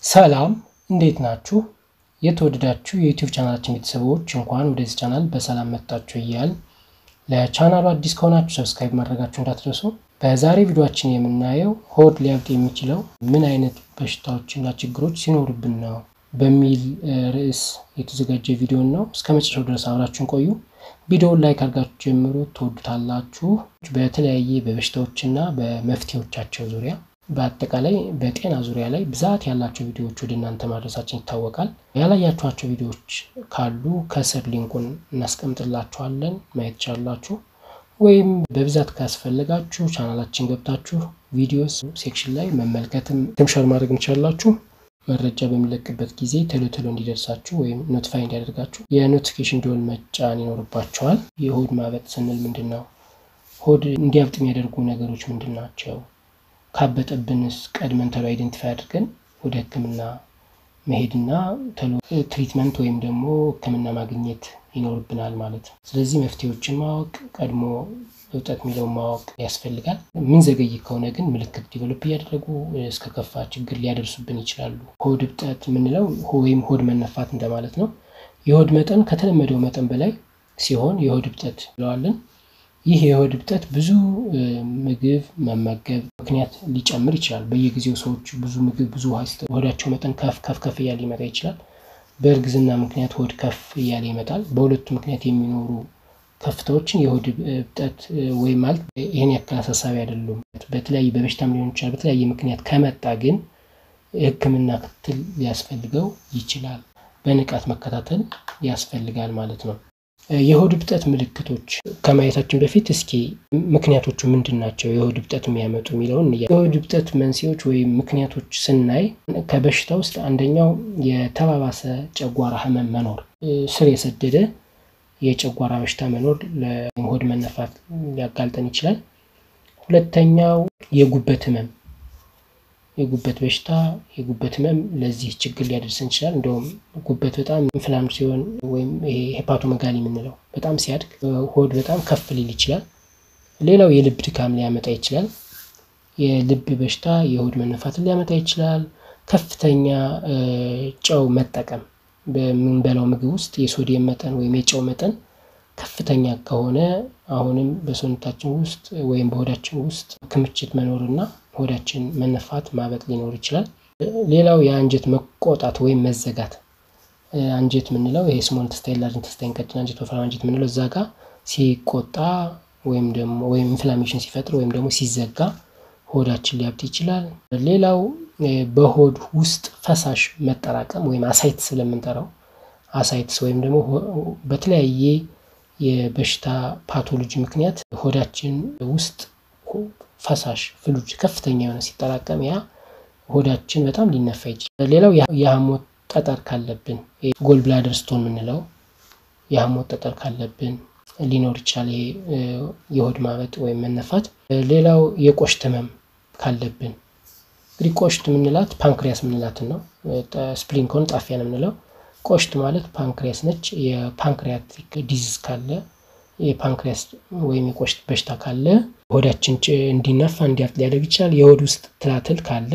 ሰላም እንዴት ናችሁ? የተወደዳችሁ የዩቲዩብ ቻናላችን ቤተሰቦች እንኳን ወደዚህ ቻናል በሰላም መጣችሁ እያል ለቻናሉ አዲስ ከሆናችሁ ሰብስክራይብ ማድረጋችሁ እንዳትረሱ። በዛሬ ቪዲዮችን የምናየው ሆድ ሊያብጥ የሚችለው ምን አይነት በሽታዎችና ችግሮች ሲኖርብን ነው በሚል ርዕስ የተዘጋጀ ቪዲዮን ነው። እስከ መጨረሻው ድረስ አብራችሁን ቆዩ። ቪዲዮውን ላይክ አድርጋችሁ ጀምሮ ትወዱታላችሁ። በተለያየ በበሽታዎችና በመፍትሄዎቻቸው ዙሪያ በአጠቃላይ በጤና ዙሪያ ላይ ብዛት ያላቸው ቪዲዮዎች ወደ እናንተ ማድረሳችን ይታወቃል። ያላያችኋቸው ቪዲዮዎች ካሉ ከስር ሊንኩን እናስቀምጥላችኋለን ማየት ትችላላችሁ። ወይም በብዛት ካስፈለጋችሁ ቻናላችን ገብታችሁ ቪዲዮስ ሴክሽን ላይ መመልከትም ትምሸር ማድረግ እንችላላችሁ። መረጃ በሚለቅበት ጊዜ ቶሎ ቶሎ እንዲደርሳችሁ ወይም ኖቲፋይ እንዲያደርጋችሁ የኖቲፊኬሽን ደወል መጫን ይኖርባቸዋል። የሆድ ማበጥ ስንል ምንድን ነው? ሆድ እንዲያብጥ የሚያደርጉ ነገሮች ምንድን ናቸው? ካበጠብንስ ቀድመን ቶሎ አይደንቲፋይ አድርገን ወደ ሕክምና መሄድና ቶሎ ትሪትመንት ወይም ደግሞ ሕክምና ማግኘት ይኖርብናል ማለት ነው። ስለዚህ መፍትሄዎችን ማወቅ ቀድሞ እብጠት የሚለውን ማወቅ ያስፈልጋል። ምን ዘገይ ከሆነ ግን ምልክት ዲቨሎፕ እያደረጉ እስከ ከፋ ችግር ሊያደርሱብን ይችላሉ። ሆድ እብጠት የምንለው ወይም ሆድ መነፋት እንደማለት ነው። የሆድ መጠን ከተለመደው መጠን በላይ ሲሆን የሆድ እብጠት እንለዋለን። ይህ የሆድ እብጠት ብዙ ምግብ መመገብ ምክንያት ሊጨምር ይችላል። በየጊዜው ሰዎች ብዙ ምግብ ብዙ ውሃ ሆዳቸው መጠን ከፍ ከፍ ከፍ እያለ ሊመጣ ይችላል። በእርግዝና ምክንያት ሆድ ከፍ እያለ ይመጣል። በሁለቱ ምክንያት የሚኖሩ ከፍታዎችን የሆድ እብጠት ወይም ማለት ይህን ያክል አሳሳቢ አይደሉም። በተለያየ በበሽታም ሊሆን ይችላል። በተለያየ ምክንያት ከመጣ ግን ሕክምና ክትትል ሊያስፈልገው ይችላል። በንቃት መከታተል ያስፈልጋል ማለት ነው። የሆድ እብጠት ምልክቶች ከማየታችን በፊት እስኪ ምክንያቶቹ ምንድን ናቸው የሆድ እብጠት የሚያመጡ የሚለውን የሆድ እብጠት መንስኤዎች ወይም ምክንያቶች ስናይ ከበሽታ ውስጥ አንደኛው የተባባሰ ጨጓራ ህመም መኖር፣ ስር የሰደደ የጨጓራ በሽታ መኖር ለሆድ መነፋት ሊያጋልጠን ይችላል። ሁለተኛው የጉበት ህመም የጉበት በሽታ የጉበት ህመም ለዚህ ችግር ሊያደርሰን ይችላል። እንደውም ጉበት በጣም ኢንፍላም ሲሆን ወይም ይሄ ሄፓቶመጋሊ የምንለው በጣም ሲያድግ ሆድ በጣም ከፍ ሊል ይችላል። ሌላው የልብ ድካም ሊያመጣ ይችላል። የልብ በሽታ የሆድ መነፋትን ሊያመጣ ይችላል። ከፍተኛ ጨው መጠቀም በምንበላው ምግብ ውስጥ የሶዲየም መጠን ወይም የጨው መጠን ከፍተኛ ከሆነ አሁንም በሰውነታችን ውስጥ ወይም በሆዳችን ውስጥ ክምችት መኖርና ሆዳችን መነፋት ማበጥ ሊኖር ይችላል። ሌላው የአንጀት መቆጣት ወይም መዘጋት አንጀት የምንለው ይሄ ስሞል ኢንተስታይን፣ ላርጅ ኢንተስታይን፣ ቀጭን አንጀት፣ ወፍራም አንጀት የምንለው እዛ ጋ ሲቆጣ ወይም ደግሞ ወይም ኢንፍላሜሽን ሲፈጥር ወይም ደግሞ ሲዘጋ ሆዳችን ሊያብጥ ይችላል። ሌላው በሆድ ውስጥ ፈሳሽ መጠራቀም ወይም አሳይትስ ስለምንጠራው አሳይትስ ወይም ደግሞ በተለያየ የበሽታ ፓቶሎጂ ምክንያት ሆዳችን ውስጥ ፈሳሽ ፍሉጅ ከፍተኛ የሆነ ሲጠራቀም ያ ሆዳችን በጣም ሊነፋ ይችላል። ሌላው የሐሞት ጠጠር ካለብን ጎል ብላደር ስቶን የምንለው የሐሞት ጠጠር ካለብን ሊኖር ይችላል። ይሄ የሆድ ማበጥ ወይም መነፋት። ሌላው የቆሽት ህመም ካለብን እንግዲህ ቆሽት የምንላት ፓንክሪያስ የምንላትን ነው። ስፕሊን ከሆነ ጣፊያ ነው የምንለው። ቆሽት ማለት ፓንክሪያስ ነች። የፓንክሪያቲክ ዲዚዝ ካለ የፓንክሪያስ ወይም የቆሽት በሽታ ካለ ሆዳችን እንዲነፋ እንዲያብጥ ሊያደርግ ይችላል። የሆድ ውስጥ ትላትል ካለ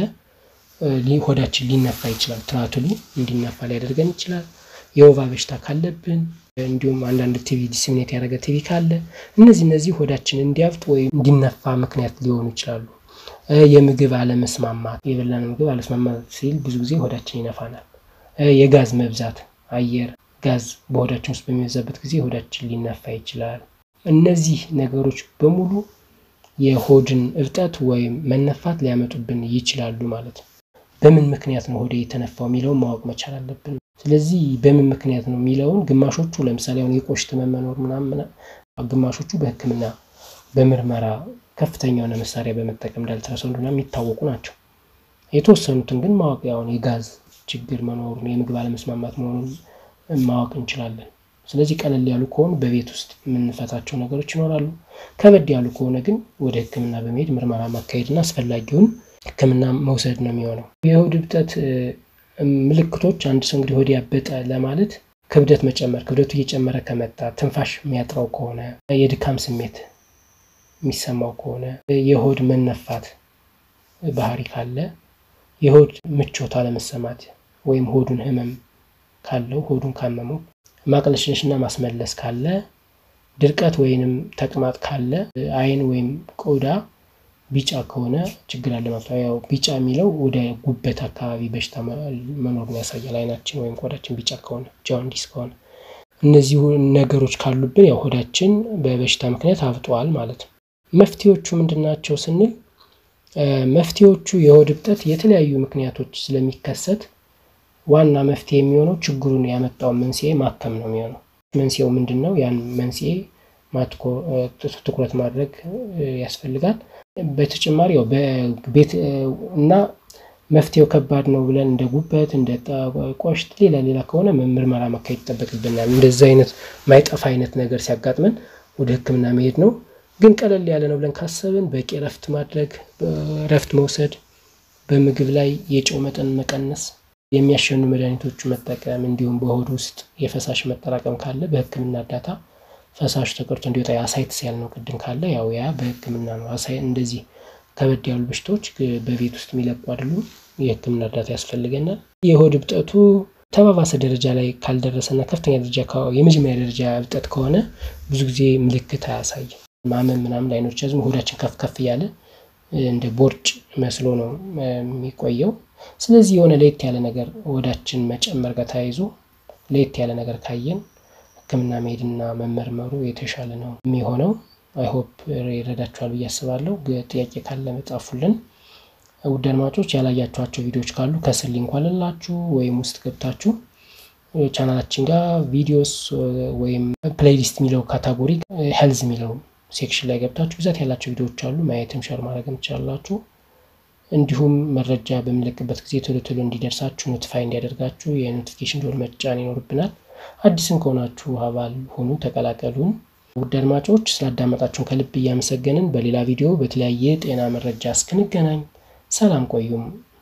ሆዳችን ሊነፋ ይችላል። ትላትሉ እንዲነፋ ሊያደርገን ይችላል። የወባ በሽታ ካለብን እንዲሁም አንዳንድ ቲቪ ዲስሚኔት ያደረገ ቲቪ ካለ እነዚህ እነዚህ ሆዳችን እንዲያብጥ ወይም እንዲነፋ ምክንያት ሊሆኑ ይችላሉ። የምግብ አለመስማማት የበላን ምግብ አለመስማማት ሲል ብዙ ጊዜ ሆዳችን ይነፋናል። የጋዝ መብዛት አየር ጋዝ በሆዳችን ውስጥ በሚበዛበት ጊዜ ሆዳችን ሊነፋ ይችላል። እነዚህ ነገሮች በሙሉ የሆድን እብጠት ወይም መነፋት ሊያመጡብን ይችላሉ ማለት ነው። በምን ምክንያት ነው ሆዴ የተነፋው የሚለውን ማወቅ መቻል አለብን። ስለዚህ በምን ምክንያት ነው የሚለውን ግማሾቹ ለምሳሌ አሁን የቆሽት መመኖር ምናምን፣ ግማሾቹ በሕክምና በምርመራ ከፍተኛ የሆነ መሳሪያ በመጠቀም እንዳልትራሳውንድ ምናምን የሚታወቁ ናቸው። የተወሰኑትን ግን ማወቅ ያሁን የጋዝ ችግር መኖሩን የምግብ አለመስማማት መሆኑን ማወቅ እንችላለን። ስለዚህ ቀለል ያሉ ከሆኑ በቤት ውስጥ የምንፈታቸው ነገሮች ይኖራሉ። ከበድ ያሉ ከሆነ ግን ወደ ህክምና በመሄድ ምርመራ ማካሄድና አስፈላጊውን ህክምና መውሰድ ነው የሚሆነው። የሆድ እብጠት ምልክቶች አንድ ሰው እንግዲህ ሆድ ያበጠ ለማለት ክብደት መጨመር፣ ክብደቱ እየጨመረ ከመጣ፣ ትንፋሽ የሚያጥረው ከሆነ፣ የድካም ስሜት የሚሰማው ከሆነ፣ የሆድ መነፋት ባህሪ ካለ፣ የሆድ ምቾት አለመሰማት ወይም ሆዱን ህመም ካለው ሆዱን ካመመው፣ ማቅለሽለሽና ማስመለስ ካለ፣ ድርቀት ወይንም ተቅማጥ ካለ፣ አይን ወይም ቆዳ ቢጫ ከሆነ ችግር አለ ማለት ነው። ያው ቢጫ የሚለው ወደ ጉበት አካባቢ በሽታ መኖሩን ያሳያል። አይናችን ወይም ቆዳችን ቢጫ ከሆነ ጃንዲስ ከሆነ እነዚህ ነገሮች ካሉብን ያው ሆዳችን በበሽታ ምክንያት አብጧል ማለት ነው። መፍትሄዎቹ ምንድን ናቸው ስንል መፍትሄዎቹ የሆድ እብጠት የተለያዩ ምክንያቶች ስለሚከሰት ዋና መፍትሄ የሚሆነው ችግሩን ያመጣውን መንስኤ ማከም ነው የሚሆነው። መንስኤው ምንድን ነው? ያን መንስኤ ትኩረት ማድረግ ያስፈልጋል። በተጨማሪ ያው በቤት እና መፍትሄው ከባድ ነው ብለን እንደ ጉበት እንደ ቆሽት ሌላ ሌላ ከሆነ ምርመራ ማካሄድ ይጠበቅብናል። እንደዚህ አይነት ማይጠፋ አይነት ነገር ሲያጋጥመን ወደ ሕክምና መሄድ ነው። ግን ቀለል ያለ ነው ብለን ካሰብን በቂ እረፍት ማድረግ፣ እረፍት መውሰድ፣ በምግብ ላይ የጨው መጠን መቀነስ፣ የሚያሸኑ መድኃኒቶቹ መጠቀም እንዲሁም በሆድ ውስጥ የፈሳሽ መጠራቀም ካለ በሕክምና እርዳታ ፈሳሹ ተቀርቶ እንዲወጣ የአሳይትስ ያልነው ቅድም ካለ ያው ያ በህክምና ነው። አሳይ እንደዚህ ከበድ ያሉ በሽታዎች በቤት ውስጥ የሚለቁ አይደሉም። የህክምና እርዳታ ያስፈልገናል። የሆድ እብጠቱ ተባባሰ ደረጃ ላይ ካልደረሰና ከፍተኛ ደረጃ የመጀመሪያ ደረጃ እብጠት ከሆነ ብዙ ጊዜ ምልክት አያሳይም። ማመን ምናምን ላይኖር ይችላል። ሆዳችን ከፍ ከፍ እያለ እንደ ቦርጭ መስሎ ነው የሚቆየው። ስለዚህ የሆነ ለየት ያለ ነገር ሆዳችን መጨመር ጋር ተያይዞ ለየት ያለ ነገር ካየን ህክምና መሄድና መመርመሩ የተሻለ ነው የሚሆነው። አይሆፕ ይረዳችኋል ብዬ አስባለሁ። ጥያቄ ካለ መጻፉልን። ውድ አድማጮች ያላያችኋቸው ቪዲዮዎች ካሉ ከስር ሊንክ አለላችሁ ወይም ውስጥ ገብታችሁ ቻናላችን ጋር ቪዲዮስ ወይም ፕሌይሊስት የሚለው ካታጎሪ ሄልዝ የሚለው ሴክሽን ላይ ገብታችሁ ብዛት ያላቸው ቪዲዮዎች አሉ። ማየትም ሸር ማድረግም ትችላላችሁ። እንዲሁም መረጃ በምንለቅበት ጊዜ ቶሎ ቶሎ እንዲደርሳችሁ ኖቲፋይ እንዲያደርጋችሁ የኖቲፊኬሽን ደወል መጫን ይኖርብናል። አዲስም ከሆናችሁ አባል ሆኑ፣ ተቀላቀሉን። ውድ አድማጮች ስላዳመጣችሁን ከልብ እያመሰገንን በሌላ ቪዲዮ በተለያየ ጤና መረጃ እስክንገናኝ ሰላም ቆዩም።